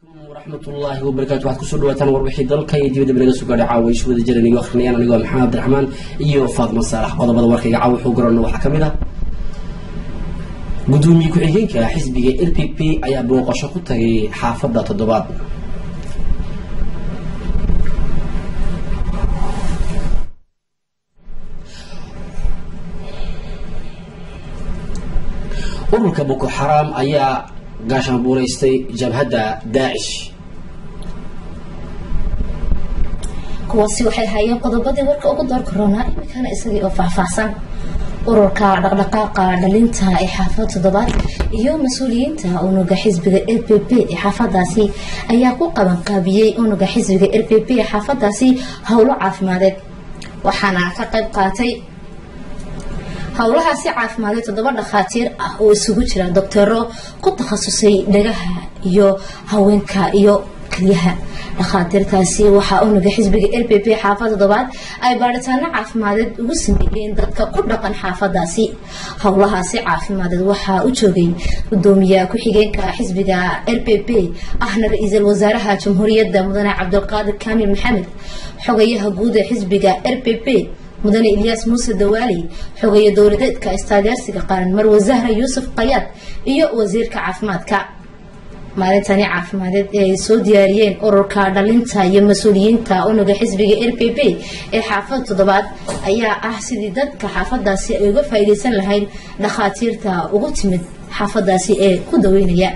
waraxmatullaahi wabarakaatu waxaad kusoo dhawaataan warbixii dalka iyo dibadda naga soo gaadhay caawa isu wada jiran igu akrinayaan anigoo maxamed abdiraxmaan iyo faatma saalax qodobada warkayga caawa wuxuu garano waxaa ka mid ah gudoomiye ku-xigeenka xisbiga l p p ayaa booqasho ku tagay xaafadda toddobaad ururka boko xaraam ayaa gaashaan buuraystay jabhadda daacish kuwaasi waxay hayeen qodobadii warka ugu door korona imikana isagii oo faahfaahsan ururka dhaqdhaqaaqa dhalinta ee xaafad toddobaad iyo mas-uuliyiinta unuga xisbiga l p p ee xaafadaasi ayaa ku qabanqaabiyey unuga xisbiga l p p ee xaafadaasi howlo caafimadeed waxaana ka qayb qaatay howlahaasi caafimaadee toddoba dhakhaatiir ah oo isugu jira doctero ku takhasusay dhagaha iyo haweenka iyo keliyaha dhakhaatiirtaasi waxaa unuga xisbiga l p p xaafad toddobaad ay baadhitaano caafimadeed ugu sameeyeen dadka ku dhaqan xaafadaasi howlahaasi caafimadeed waxaa u joogay gudoomiyaha ku-xigeenka xisbiga l p p ahna ra-iisul wasaaraha jamhuuriyadda mudane cabdulqaadir kaamil maxamed xogayaha guud ee xisbiga l p p mudane ilyaas muuse dawaali xogeeye dowladeedka istaageersiga qaran marwe zahra yuusuf qayaad iyo wasiirka caafimaadka maalintani caafimadeed ee ay soo diyaariyeen ururka dhalinta iyo mas-uuliyiinta unuga xisbiga l p p ee xaafad toddobaad ayaa ah sidii dadka xaafadaasi ay uga faa-iideysan lahayd dhakhaatiirta ugu timid xaafadaasi ee ku daweynaya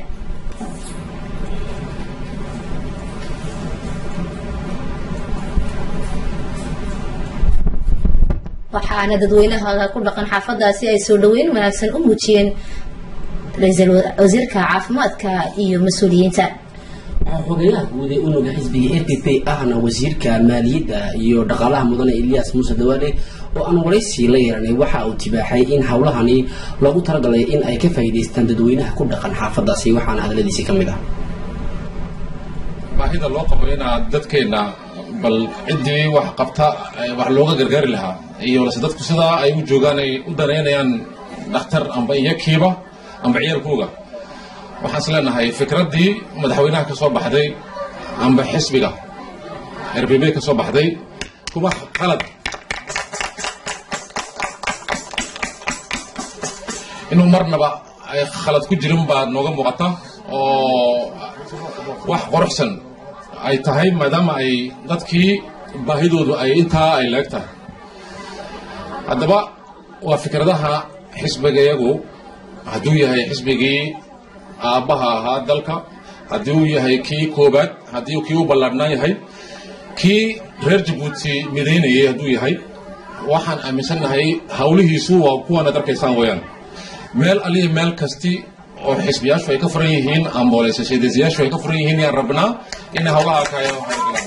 waxaana dadweynaha ku dhaqan xaafadaasi ay soo dhaweyn wanaagsan u muujiyeen ra-iisul wasiirka caafimaadka iyo mas-uuliyiinta xogeyaha guud ee unuga xisbiga l p p ahna wasiirka maaliyadda iyo dhaqaalaha mudane ilyaas muuse dawaale oo aan waraysi la yeeranay waxa uu tibaaxay in howlahani loogu talagalay in ay ka faa'iidaystaan dadweynaha ku dhaqan xaafadaasi waxaana hadaladiisii ka mid ah baahida loo qabo inaad dadkeenna bal ciddii wax qabta wax looga gargaari lahaa iyo lase dadku sidaa ay u joogaan ay u danaynayaan dhakhtar amba iyakiiba amba ciyaalkooga waxaan is leenahay fikraddii madaxweynaha ka soo baxday amba xisbiga r b b ka soo baxday kuma qalad inuu marnaba ay khalad ku jirin baa nooga muuqata oo wax quruxsan ay tahay maadaama ay dadkii baahidoodu ay intaa ay leeg tahay haddaba waa fikradaha xisbigayagu hadduu yahay xisbigii aabbaha ahaa dalka haddii uu yahay kii koobaad haddii kii u ballaadhnaa yahay kii reer jabuuti midaynayay hadduu yahay waxaan aaminsannahay hawlihiisu waa kuwaanaad arkaysaan weeyaan meel aliya meel kasti oo xisbiyaashu ay ka furan yihiin amboolesashadeesayaashu ay ka furan yihiin yaan rabnaa inay hawlaha kaayaan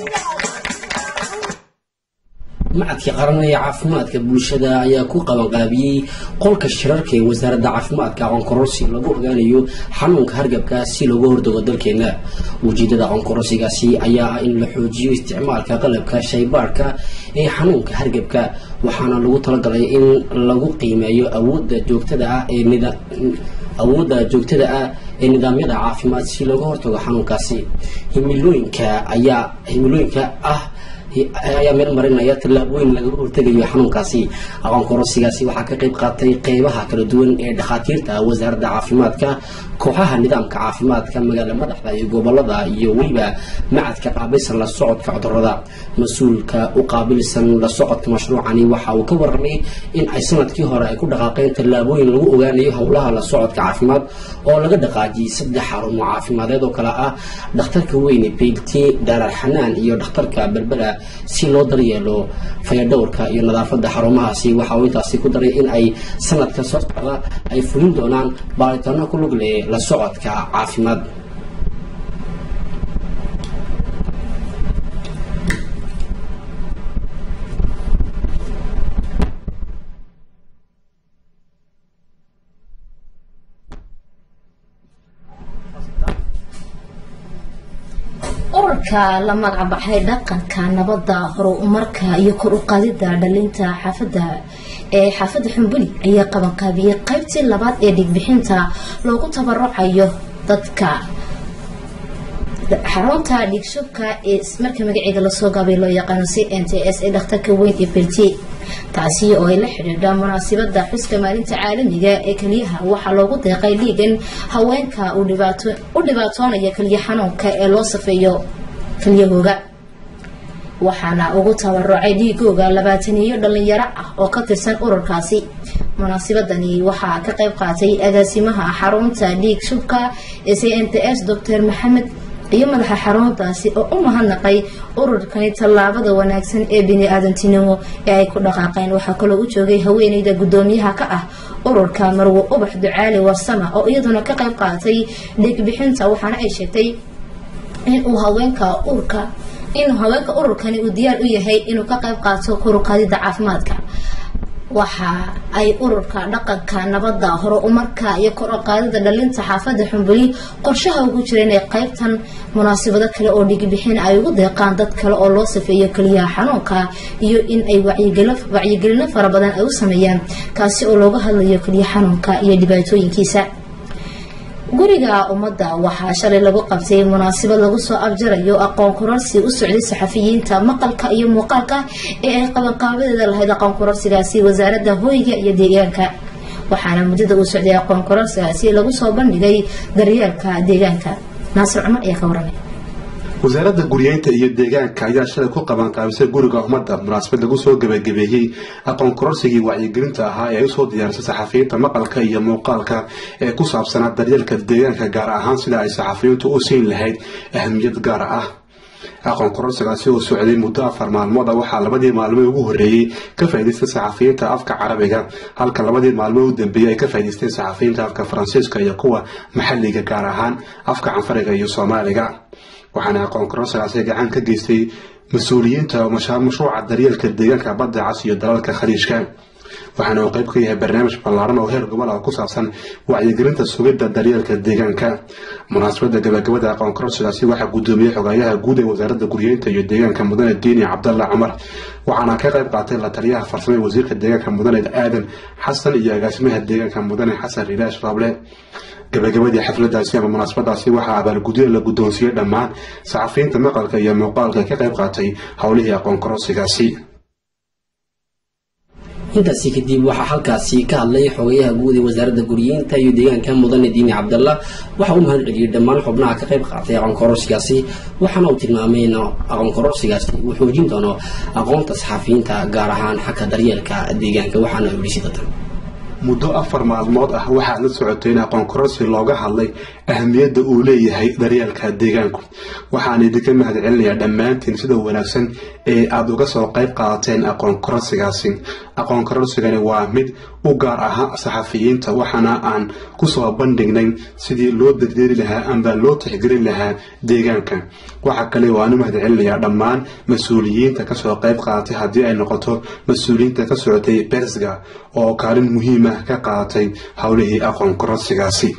macadka qaran ee caafimaadka bulshada ayaa ku qabanqaabiyey qolka shirarka ee wasaaradda caafimaadka aqoonkororsi lagu ogaanayo xanuunka hargabka si looga hordago dalkeena ujeedada aqoonkororsigaasi ayaa ah in la xoojiyo isticmaalka qalabka shaybaarhka ee xanuunka hargabka waxaana lagu talagalay in lagu qiimeeyo awoodda joogtada ah ee awoodda joogtada ah ee nidaamyada caafimaad si looga hortago xanuunkaasi himilooyinka ayaa himilooyinka ah ayaa meel marinaya tallaabooyin lagaga hortegayo xanuunkaasi aqoon kororsigaasi waxaa ka qayb qaatay qeybaha kala duwan ee dhakhaatiirta wasaaradda caafimaadka kooxaha nidaamka caafimaadka magaala madaxda iyo gobolada iyo weliba macadka qaabilsan la socodka cudurada mas-uulka u qaabilsan la socodka mashruucani waxa uu ka warramay in ay sanadkii hore ay ku dhaqaaqeen tallaabooyin lagu ogaanayo howlaha la socodka caafimaad oo laga dhaqaajiyey saddex xarumo caafimadeed oo kale ah dhakhtarka weyne beylti daarar xanaan iyo dhakhtarka berbera si loo daryeelo fayadhowrka iyo nadaafadda xarumahaasi waxa uu intaasi ku daray in ay sanadka soo socda ay fulin doonaan baaritaano ku lug leh la socodka caafimaad ururka la magacbaxay dhaqanka nabadda horumarka iyo kor u qaadida dhalinta xaafada ee xaafadda xumbuli ayaa qabanqaabiyey qaybtii labaad ee dhigbixinta loogu tabarucayo dadka xarunta dhiigshubka ee marka magaceeda lasoo gaabay loo yaqaano c n t s ee dhakhtarka weyn ee beltiye taasi oo ay la xidhiidha munaasabada xuska maalinta caalamiga ee keliyaha waxaa loogu deeqay dhiigan haweenka u dhibaatoonaya keliya xanuunka ee loo safeeyo kelyahooga waxaana ugu tabarucay dhiigooga labaataniyo dhalinyaro ah oo ka tirsan ururkaasi munaasabadani waxaa ka qayb qaatay agaasimaha xarunta dhiig shubka ee c n t s dr maxamed iyo madaxa xaruntaasi oo u mahadnaqay ururkani tallaabada wanaagsan ee bini-aadantinimo ee ay ku dhaqaaqeen waxaa kaloo u joogay haweeneyda gudoomiyaha ka ah ururka marwo ubax ducaali warsama oo iyaduna ka qayb qaatay dhiigbixinta waxaana ay sheegtay inuu haweenka urka inuu haweenka ururkani uu diyaar u yahay inuu ka qayb qaato koruqaadida caafimaadka waxa ay ururka dhaqanka nabada hore umarka iyo kor u qaadida dhalinta xaafada xumbuli qorshaha ugu jira inay qaybtan munaasabado kale oo dhigibixin ay ugu deeqaan dad kale oo loo safeeyo keliyaha xanuunka iyo in ay wacyigelino fara badan ay u sameeyaan kaasi oo looga hadlayo keliya xanuunka iyo dhibaatooyinkiisa guriga ummadda waxaa shalay lagu qabtay munaasabad lagu soo abjarayo aqoon kororsi u socday saxafiyiinta maqalka iyo muuqaalka ee ay qabanqaabadeeda lahayd aqoon kororsigaasi wasaaradda hooyga iyo deegaanka waxaana muddada uu socday aqoon kororsigaasi lagu soo bandhigay daryeelka deegaanka naasir cumar ayaa ka waramay wasaaradda guryeynta iyo deegaanka ayaa shalay ku qabanqaabisay guriga ummadda munaasabad lagu soo gabagabeeyey aqoon kororsigii wacyigelinta ahaa ee ay usoo diyaarisay saxafiyiinta maqalka iyo muuqaalka ee ku saabsanaa daryeelka deegaanka gaar ahaan sida ay saxafiyiintu u siin lahayd ahmiyad gaar ah aqoon kororsigaasi oo socday muddo afar maalmood a waxaa labadii maalmo ugu horreeyey ka faa'idaystay saxafiyiinta afka carabiga halka labadii maalmo u dambeeyey ay ka faa'idaysteen saxafiyiinta afka faransiiska iyo kuwa maxalliga gaar ahaan afka canfariga iyo soomaaliga waxaana aqoon kororsigaasi gacan ka geystay mas-uuliyiinta mashruuca daryeelka deegaanka badda cas iyo dalalka khaliijka waxaana uu qayb ka yahay barnaamij ballaaran oo heer gobol ah ku saabsan wacyigelinta sugidda daryeelka deegaanka munaasabadda gabagabada aqoon kororsigaasi waxaa gudoomiyey xogayaha guud ee wasaaradda guryeynta iyo deegaanka mudane diini cabdalla cumar waxaana ka qayb qaatay la taliyaha farsamo ee wasiirka deegaanka mudane aadan xasan iyo agaasimaha deegaanka mudane xasan rilaash raable gabagabadii xafladaasi ama munaasabadaasi waxaa abaalgudyo la guddoonsiiyey dhammaan saxafiyiinta maqalka iyo muuqaalka ka qayb qaatay howlihii aqoon kororsigaasi intaasi kadib waxaa halkaasi ka hadlay xogayaha guud ee wasaaradda guryeynta iyo deegaanka mudane diini cabdalla waxa uu mahad celiyey dhammaan xubnaha ka qayb qaatay aqoon kororsigaasi waxaana uu tilmaamay in aqoon kororsigaasi uu xoojin doono aqoonta saxafiyiinta gaar ahaan xagga daryeelka deegaanka waxaana uu yidhi sidatan muddo afar maalmood ah waxaa la socotay in aqoon kororsi looga hadlay ahmiyadda uu leeyahay daryeelka deegaanku waxaan idinka mahad celinayaa dhammaantiin sida wanaagsan ee aada uga soo qayb qaadateen aqoon kororsigaasi aqoon kororsigani waa mid u gaar ahaa saxafiyiinta waxaana aan kusoo bandhignay sidii loo daryeeri lahaa amba loo tixgelin lahaa deegaanka waxa kale oo aan u mahad celinayaa dhammaan mas-uuliyiinta kasoo qayb qaadatay haddii ay noqoto mas-uuliyiinta ka socotay bersga oo kaalin muhiima ka qaadatay howlihii aqoon kororsigaasi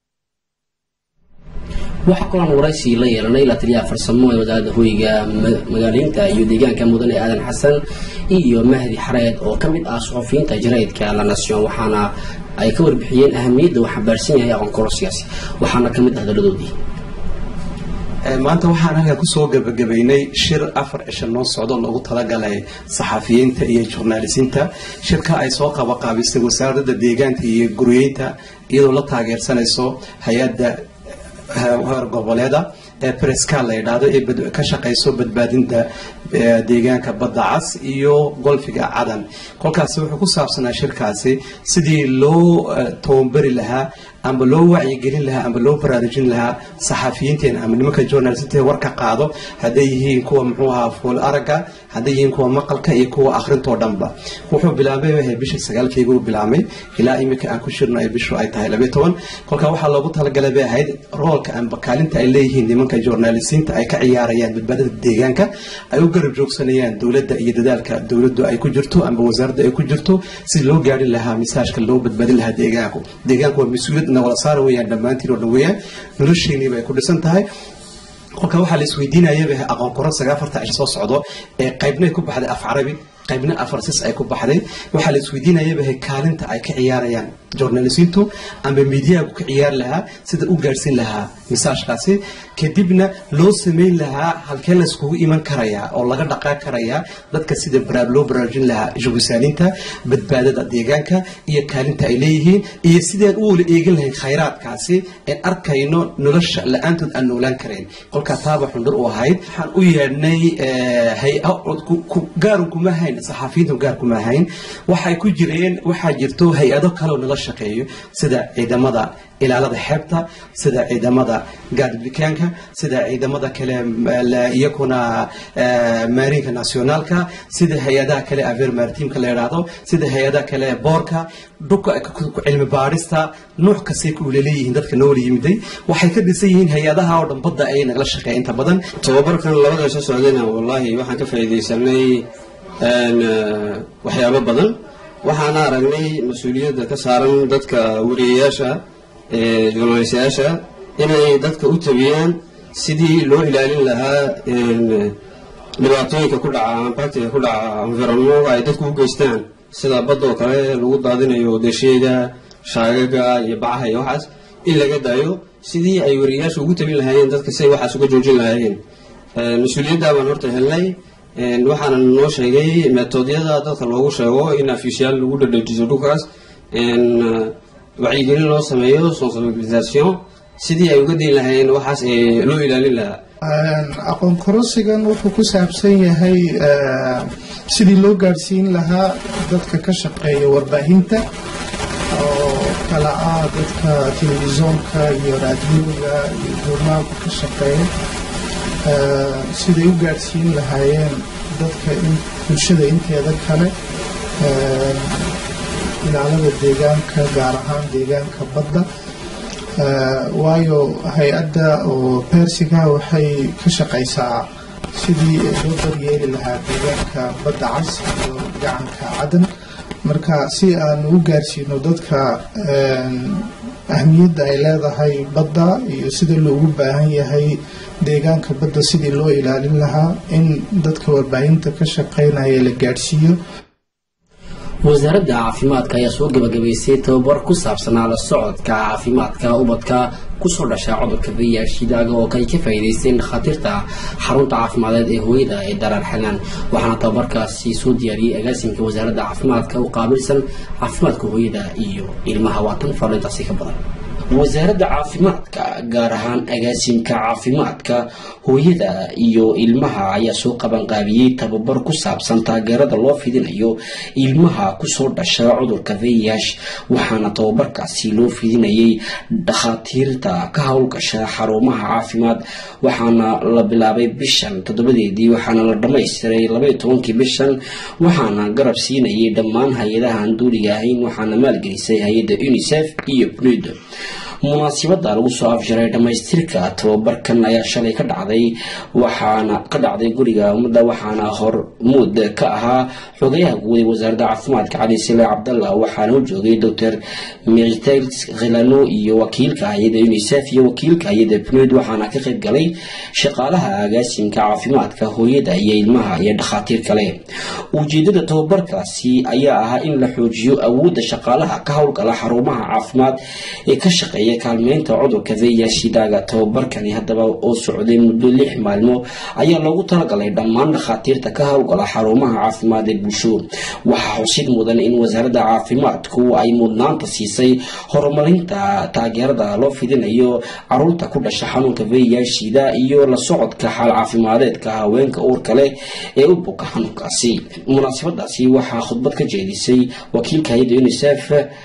waxaa kaloon waraysi la yeelanay la taliyaha farsamo ee wasaaradda hoyga magaaleynta iyo deegaanka mudane aadan xasan iyo mahdi xareed oo ka mid ah suxufiyiinta jaraydka la nation waxaana ay ka warbixiyeen ahamiyadda uu xambaarsan yahay aqoon kororsigaasi waxaana ka mid ah hadaladoodii maanta waxaan halkan kusoo gabagabaynay shir afar cisho noo socdo loogu talagalay saxafiyiinta iyo jurnaalisiinta shirka ay soo qabaqaabisay wasaaradda deegaanka iyo guryeynta iyadoo la taageersanayso hay-adda heer goboleeda ee breska la yidhaahdo ee ka shaqayso badbaadinta deegaanka badda cas iyo golfiga cadan kolkaasi wuxuu ku saabsanaa shirkaasi sidii loo tababari lahaa amba loo wacyigelin lahaa amba loo baraarujin lahaa saxafiyiinteena ama nimanka journalistinta warka qaado hadday yihiin kuwa muxuu ahaa fool aragga hadday yihiin kuwa maqalka iyo kuwa akhrintoo dhanba wuxuu bilaabay wahay bisha sagaalkeyga uu bilaabmay ilaa iminka aan ku shirno ay bishu ay tahay labayo toban kolka waxaa loogu talagalay bay ahayd roolka amba kaalinta ay leeyihiin nimanka journalisiinta ay ka ciyaarayaan badbaadada deegaanka ay u garab joogsanayaan dowladda iyo dadaalka dowladdu ay ku jirto amba wasaaradda ay ku jirto si loo gaadhin lahaa misaajka loo badbaadin lahaa deegaanku deegaanku waa mas-uuliyad wala saar weyaan dhammaantiin oo dhan weeyaan nolosheeniiba ay ku dhisan tahay kolka waxaa la isweydiinayaba aqoon kororsiga afarta cisho soo socdo ee qaybnay ku baxday af carabi qaybna afarsis ay ku baxday waxaa la isweydiinayaba kaalinta ay ka ciyaarayaan journalistiintu amba miidiyahaku ka ciyaari lahaa sida u gaadhsiin lahaa misaajkaasi kadibna loo sameyn lahaa halkee la iskugu iman karayaa oo laga dhaqaa karayaa dadka sida loo baraarujin lahaa jugusaaniinta badbaadada deegaanka iyo kaalinta ay leeyihiin iyo sidaan u wala eegin lahayn khayraadkaasi aan arkayno nolosha la-aantood aan noolaan karayn kolkaa taaba xundhur u ahayd waxaan u yeedhnay gaarun kuma hayn saxaafiyiintu gaar kuma hayn waxay ku jireen waxaa jirto hay-ado kaleoo nala shaqeeyo sida ciidamada ilaalada xeebta sida ciidamada gaadibikaanka sida ciidamada kale iyakuna maarinka nationaalka sida hay-adaha kale aver maritimka la idhaahdo sida hay-adaha kale boorka dhulka cilmi baadhista nuuc kastay ku leeleeyihiin dadka noola yimiday waxay ka dhisan yihiin hay-adaha oo dhan badda ayay nagala shaqeeya inta badan tababarkan labada soo socdayna wallaahi waxaan ka faa'iidaysanay waxyaabo badan waxaana aragnay mas-uuliyadda ka saaran dadka wariyayaasha journalistayaasha inay dadka u tabiyaan sidii loo ilaalin lahaa dhibaatooyinka ku dhaca ambactiga ku dhaca environmentka ay dadku u geystaan sida badoo kale lagu daadinayo desheega shaagaga iyo bacaha iyo waxaas in laga daayo sidii ay wariyayaasha ugu tabin lahaayeen dadka si ay waxaas uga joojin lahaayeen mas-uuliyadda baan horta helnay waxaana noo sheegay metoodyada dadka loogu sheego in afisyaal lagu dhadhajiso dhulkaas wacyigelin loo sameeyo sensibilisation sidii ay uga dayn lahaayeen waxaas loo ilaalin lahaa aqoon korosigan wuxuu ku saabsan yahay sidii loo gaadhsiin lahaa dadka ka shaqeeya warbaahinta oo kala ah dadka telefishoonka iyo raadiyooga iyo journaalka ka shaqeeya siday u gaadhsiin lahaayeen dadka bulshada inteeda kale ilaalada deegaanka gaar ahaan deegaanka badda waayo hay-adda oo beersiga waxay ka shaqaysaa sidii loo daryeeli lahaa deegaanka badda cas iyo gacanka cadan marka si aan u gaarsiino dadka ahmiyadda ay leedahay badda iyo sida loogu baahan yahay deegaanka badda sidii loo ilaalin lahaa in dadka warbaahinta ka shaqeynaya la gaadhsiiyo wasaaradda caafimaadka ayaa soo gabagabaysay tababar ku saabsanaa la socodka caafimaadka ubadka kusoo dhasha cudurka viyashidaaga oo ay ka faa'iidaysteen dhakhaatiirta xarunta caafimadeed ee hooyada ee daraar xanaan waxaana tababarkaasi soo diyaariyey agaasimka wasaaradda caafimaadka u qaabilsan caafimaadka hooyada iyo ilmaha waatan faalintaasi ka badan wasaaradda caafimaadka gaar ahaan agaasimka caafimaadka hooyada iyo ilmaha ayaa soo qabanqaabiyey tababar ku saabsan taageerada loo fidinayo ilmaha kusoo dhasha cudurka viyash waxaana tababarkaasi loo fidinayay dhakhaatiirta ka howlgasha xarumaha caafimaad waxaana la bilaabay bishan toddobadeedii waxaana la dhammaystiray labaiyo tobankii bishan waxaana garab siinayay dhammaan hay-adaha aan duuliga ahayn waxaana maalgelisay hay-adda unisef iyo bnud munaasibada lagu soo afjaray dhammaystirka tababarkan ayaa shalay ka dhacday waxaana ka dhacday guriga ummadda waxaana hormuud ka ahaa xogayaha guud ee wasaaradda caafimaadka cali sile cabdalla waxaana u joogay doctor miritel khilano iyo wakiilka hay-adda unisef iyo wakiilka hay-adda bnud waxaana ka qayb galay shaqaalaha agaasimka caafimaadka hooyada iyo ilmaha iyo dhakhaatiir kale ujeedada tababarkaasi ayaa ahaa in la xoojiyo awoodda shaqaalaha ka howlgala xarumaha caafimaad ee ka shaqeeya kaalmeynta cudurka viyashidaaga tababarkani haddaba oo socday muddo lix maalmo ayaa loogu talagalay dhammaan dhakhaatiirta ka howlgala xarumaha caafimaad ee bulsho waxaa xusid mudan in wasaaradda caafimaadku ay mudnaanta siisay horumarinta taageerada loo fidinayo caruurta ku dhasha xanuunka viyashida iyo la socodka xaal caafimadeedka haweenka uurka leh ee u buka xanuunkaasi munaasabadaasi waxaa khudbad ka jeedisay wakiilka hay-adda unisef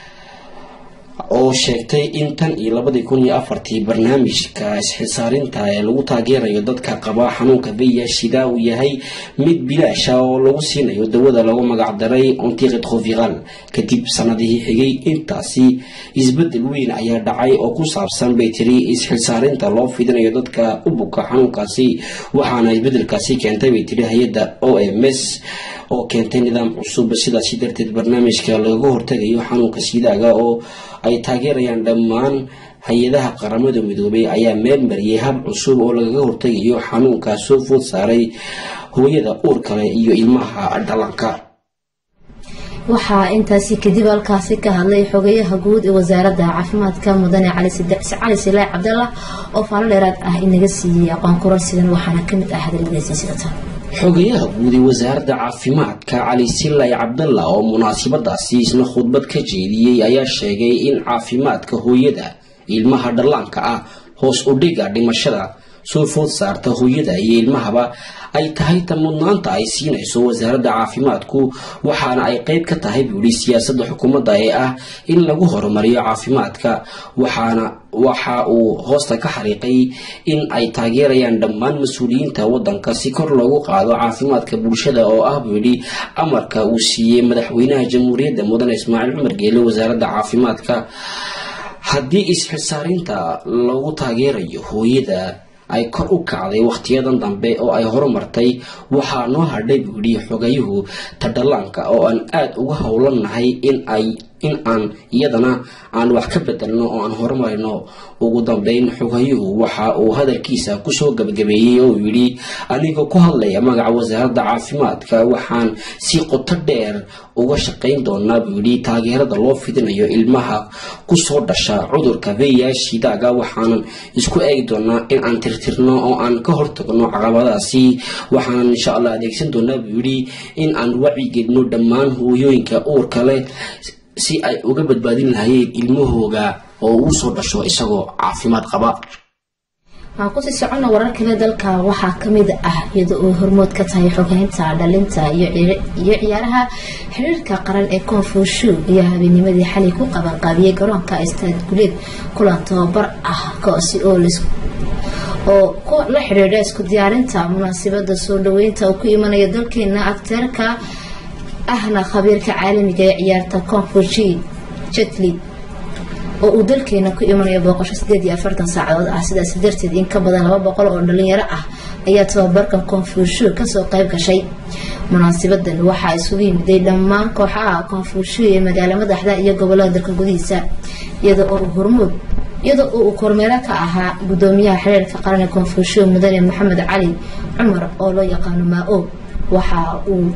oo sheegtay in tan iyo labadii kun iyo afartii barnaamijka isxilsaarinta ee lagu taageerayo dadka qaba xanuunka viyashida uu yahay mid bilaasha oo lagu siinayo dawada lagu magacdaray ontiqidhoviral kadib sanadihii xigay intaasi isbedel weyn ayaa dhacay oo ku saabsan bay tiri isxilsaarinta loo fidinayo dadka u buka xanuunkaasi waxaana isbedelkaasi keentay bay tiri hay-adda o m s oo keentay nidaam cusub sidaasi darteed barnaamijka lagaga hortagayo xanuunka sidaaga oo ay taageerayaan dhammaan hay-adaha qaramada midoobay ayaa meel mariyay hab cusub oo lagaga hortagayo xanuunkaas soo food saaray hooyada uur kale iyo ilmaha dhalanka waxaa intaasi kadib halkaasi ka hadlay xogeyaha guud ee wasaaradda caafimaadka mudane cali silaac cabdallah oo faalo dheeraad ah inaga siiyey aqoon kororsigan waxaana kamid ah hadaladiisi sidatan xogayaha guud ee wasaaradda caafimaadka cali silay cabdalla oo munaasabadaasi isna khudbad ka jeediyey ayaa sheegay in caafimaadka hooyada ilmaha dhallaanka ah hoos u dhiga dhimashada soo food saarta hooyada iyo ilmahaba ay tahay ta mudnaanta ay siinayso wasaaradda caafimaadku waxaana ay qeyb ka tahay buuhi siyaasadda xukuumadda ee ah in lagu horumariyo caafimaadka waxaana waxa uu hoosta ka xariiqay in ay taageerayaan dhammaan mas-uuliyiinta wadanka si kor loogu qaado caafimaadka bulshada oo ah buu yidhi amarka uu siiyey madaxweynaha jamhuuriyadda mudane ismaaciil cumar geele wasaaradda caafimaadka haddii isxisaarinta lagu taageerayo hooyada ay kor u kacday wakhtiyadan dambe oo ay horumartay waxaa noo hadhay buu yidhi xogayuhu tadhallaanka oo aan aada uga howlannahay in ay in aan iyadana aan wax ka bedelno oo aan horumarino ugu dambeyn xogayuhu waxa uu hadalkiisa kusoo gabagabeeyey oo yidhi anigoo ku hadlaya magaca wasaaradda caafimaadka waxaan si qoto dheer uga shaqayn doonaa buu yidhi taageerada loo fidinayo ilmaha kusoo dhasha cudurka veyaashidaaga waxaanan isku eegi doonaa in aan tirtirno oo aan ka hortagno caqabadaasi waxaanan insha allah adeegsan doonaa buu yidhi in aan wacigeedno dhammaan hooyooyinka uurka leh si ay uga badbaadin lahayeen ilmahooga oo uu soo dhasho isagoo caafimaad qaba waxaan kusii socona warar kale dalka waxaa kamid ah iyada oo hormood ka tahay xogeynta dhalinta iyo ciyaaraha xiriirka qaran ee koonfushu ayaa habeenimadii xalay ku qabanqaabiyey garoonka istaad guleed kulan tababar ah kaasi oo oo la xidhiidha isku diyaarinta munaasabada soo dhaweynta oo ku imanaya dalkeena akteerka ahna khabiirka caalamiga ee ciyaarta koonfushi jetli oo uu dalkeena ku imanayo booqasho sideed iyo afartan saacadood ah sidaas darteed in ka badan laba boqol oo dhalinyaro ah ayaa tababarkan koonfushu kasoo qayb gashay munaasabadan waxaa isugu yimiday dhammaan kooxaha koonfushu ee magaalo madaxda iyo gobolada dalka gudihiisa iyada oo hormuud iyada oo uu kormeero ka ahaa gudoomiyaha xiriirka qaran ee koonfushu mudane maxamed cali cumar oo loo yaqaano maa-o waxa uu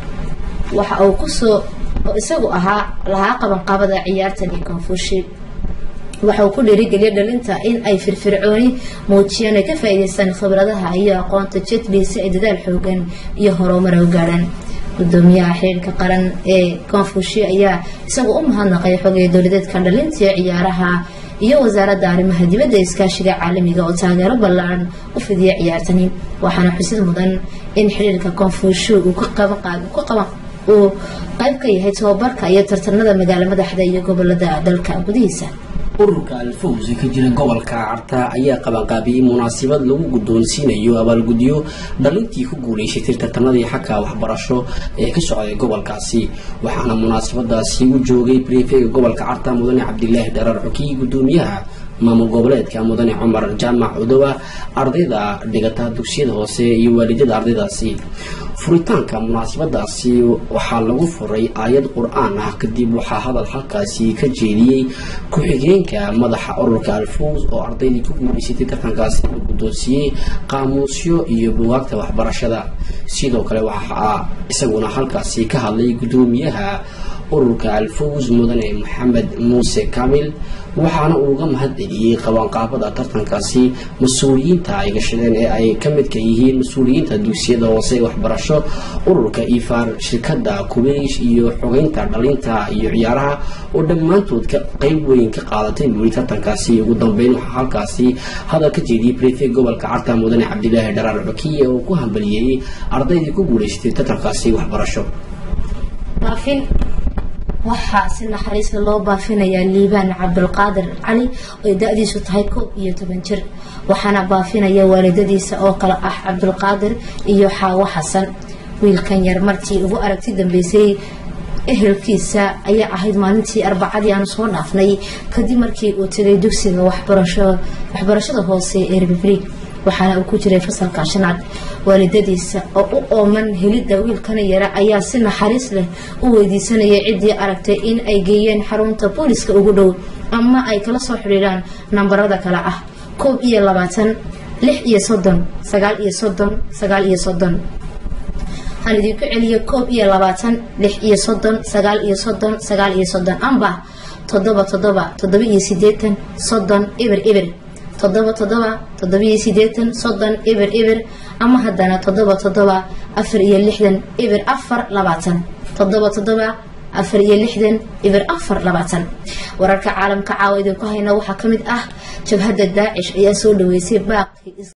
waxa uu kusoo oo isagu ahaa lahaa qabanqaabada ciyaartan iyo koonfushi waxa uu ku dhiirigeliyay dhalinta in ay firfircooni muujiyaan ay ka faa-iideystaan khibradaha iyo aqoonta jetli si ay dadaal xoogan iyo horumar u gaadhaan gudoomiyaha xiriirka qaran ee koonfushi ayaa isagu u mahadnaqay xogaya dowladeedka dhalinta iyo ciyaaraha iyo wasaaradda arrimaha dibadda iskaashiga caalamiga oo taageero ballaaran u fidiya ciyaartani waxaana xusid mudan in xiriirka koonfushu uu ku qaban uu qayb ka yahay tababarka iyo tartanada magaalo madaxda iyo gobolada dalka gudihiisa ururka alfawz ee ka jira gobolka carta ayaa qabanqaabiyey munaasabad lagu guddoonsiinayo abaalgudyo dhalintii ku guulaysatay tartanadii xagga waxbarasho ee ka socday gobolkaasi waxaana munaasabadaasi u joogay brefega gobolka carta mudane cabdilaahi dharar xukiy gudoomiyaha maamul goboleedka mudane cumar jaamac cudowa ardayda dhigata dugsiyada hoose iyo waalidada ardaydaasi furitaanka munaasabadaasi waxaa lagu furay aayad qur-aan ah kadib waxaa hadal halkaasi ka jeediyey ku-xigeenka madaxa ururka alfawz oo ardaydii ku guulaysatay tartankaasi la guddoonsiiyey qaamuusyo iyo bugaagta waxbarashada sidoo kale waxaa isaguna halkaasi ka hadlay gudoomiyaha ururka alfawz mudane maxamed muuse kamil waxaana uu uga mahad celiyey qabanqaabada tartankaasi mas-uuliyiinta ay gashadeen ee ay ka midka yihiin mas-uuliyiinta dugsiyada hoose ee waxbarasho ururka ifaar shirkada kubaysh iyo xogeynta dhalinta iyo ciyaaraha oo dhammaantood ka qeyb weyn ka qaadatay buuri tartankaasi ugu dambeyn waxaa halkaasi hadal ka jeediyey brefeg gobolka carta mudane cabdilaahi dharaar cukiye oo ku hambaliyeeyey ardaydii ku guulaysatay tartankaasi waxbarasho waxaa si naxariista loo baafinayaa liibaan cabdulqaadir cali oo da-diisu tahay koob iyo toban jir waxaana baafinaya waalidadiisa oo kale ah cabdulqaadir iyo xaawo xasan wiilkan yar markii ugu aragti dambeysay ehelkiisa ayaa ahayd maalintii arbacadii aanu soo dhaafnay kadib markii uu tegay dugsiga waxbarashada hoose ee republic waxaana uu ku jiray fasalka shanaad waalidadiisa oo u ooman helidda wiilkana yara ayaa si naxariis leh u weydiisanayay ciddii aragtay in ay geeyeen xarunta booliska ugu dhow ama ay kala soo xidhiidhaan nambarada kale ah koob iyo labaatan lix iyo soddon sagaal iyo soddon sagaal iyo soddon aan idinku celiyo koob iyo labaatan lix iyo soddon sagaal iyo soddon sagaal iyo soddon amba toddoba toddoba toddoba iyo sideetan soddon ibir ibir toddoba toddoba toddoba iyo sideetan soddon ibir ibir ama haddana toddoba toddoba afar iyo lixdan ibir afar labaatan toddoba toddoba afar iyo lixdan ibir afar labaatan wararka caalamka caawa idinku hayna waxaa ka mid ah jabhadda daacish ayaa soo dhaweysay baaqi